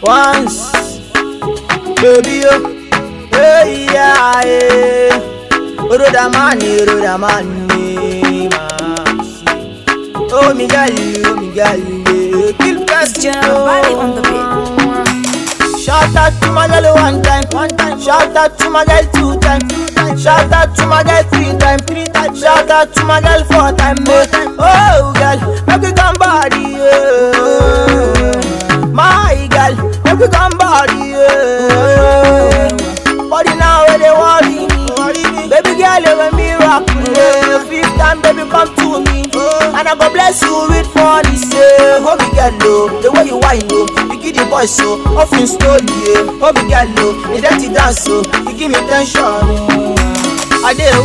once, baby yo, hey yeah, yeah. Rodamani, Rodamani, man. Oh me girl, oh me girl, yeah. kill person. General Valley on the beat. Shout out to my girl one time, one time. Shout out to my girl two time, two time. Shout out to my girl three time, three time. Shout out to my girl four time, four time. Oh girl, make we come body, yeah. My girl, make we come body, yeah. Body now where they worry me, baby girl you a miracle, yeah. Fifth time, baby come to me, and I go bless you with money, say. Oh me girl, oh, the way you whine, oh, you give the boys so often slowly, yeah. Oh me girl, oh, the dirty dance, oh, you give me tension, oh. I do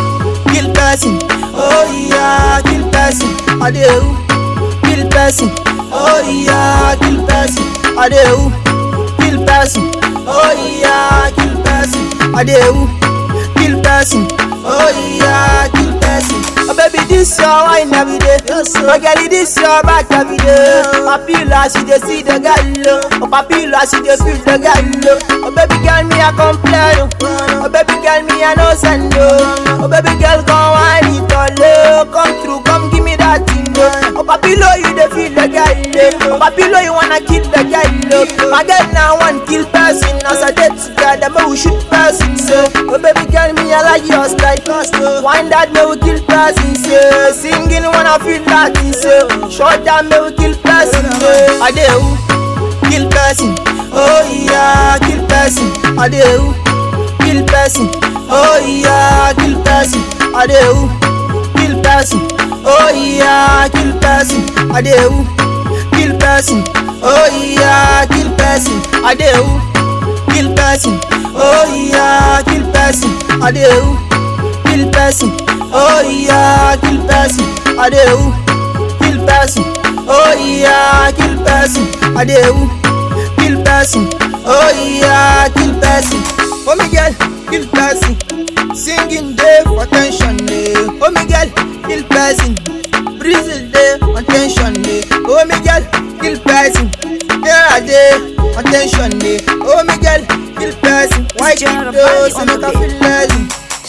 kill person, oh yeah, kill person, I do kill person, oh yeah, kill person, I do kill person, oh yeah, kill person, I do kill person, oh yeah, kill person. Oh baby, this your wine every day. Oh girl, this your back every day. Papilla, she dey see the girl. Oh papilla, she dey feel the girl. Oh baby girl, me a complain. Oh baby girl, me a no send. Oh baby girl, come wine it all. oh. Come through, come give me that thing. oh. Oh papillo, you dey feel the girl. Oh papillo, you wanna kill the girl. oh. My girl now want kill person. As I did together, me we shoot person. So, oh baby girl, me I like your style. Wine that me we kill person. So, singing when I feel that thing. So, short down me we kill person. So, I do kill person. Oh yeah, kill person. I do kill person. Oh yeah, kill person. I do kill person. Oh yeah, kill person. I do kill person. Oh yeah, kill person. I do kill person. Oh yeah, kill person. I do kill person. Oh yeah, kill person. I do kill person. Oh yeah, kill person. I do kill person. Oh yeah, kill person. Oh my girl, kill person. Singing day for attention day. Oh my girl, kill person. Brazil day, attention day. Oh my girl, kill person. Yeah, day, attention day. Oh my girl, kill person. Why General kill those Valley on and the make I beat. feel lazy?